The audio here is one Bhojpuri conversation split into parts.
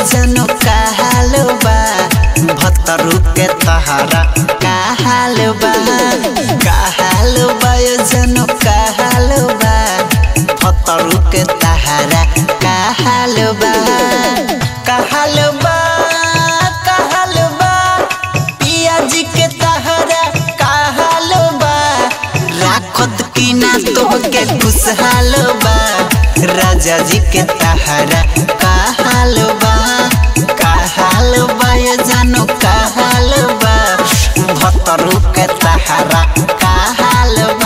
जनो काहाल बा भतरू के तहारा काहाल बा काहाल बा जनो काहाल बा भतरू के तहारा काहाल बा काहाल बा काहाल बा पियाजी के तहारा काहाल बा राखत की ना तोहके खुशहाल बा राजा जी के तहारा काहाल बा काहाल बा ये जानो काहाल बा भतरू के तहारा काहाल बा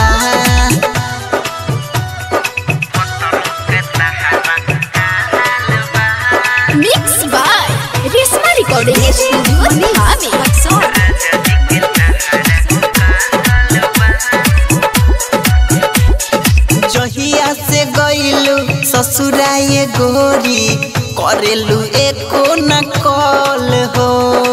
Mixed by Risma Recording Studio, Dhami. जहिया से गइलू ससुराए गोरी करेलू एको न कॉल हो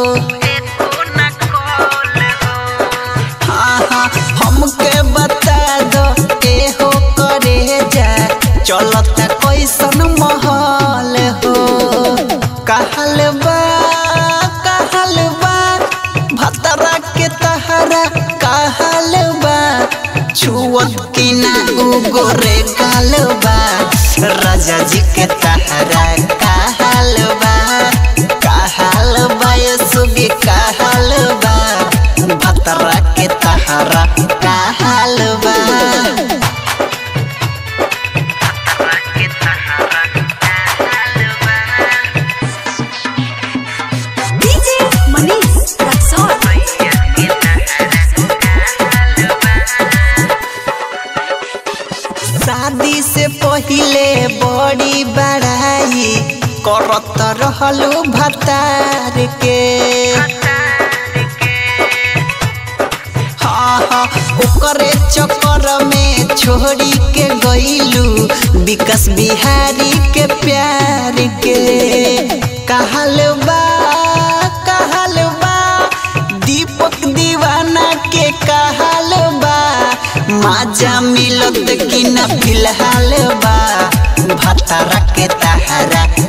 हाँ हाँ हमके बता दो के हो करे जा चलता कैसन महल हो कहल बा कहल बा भतरा के तहरा कहल बा छुअत की ना उगोरे काल बा राजा जी के तहरा कहल बा कहल बा ये सुगी कहल बा भतरा के तहरा कहल बा DJ Manish Raksol. शादी से पहिले बड़ी बड़ाई करत रहलू भतार के हाँ हाँ ओकरे चक्कर में छोड़ी के गईलू विकास बिहारी के प्यार के कहल बा कहल बा दीपक दीवाना के कहल बा माजा मिलत कि न फिलहाल बा भतरा के तहरा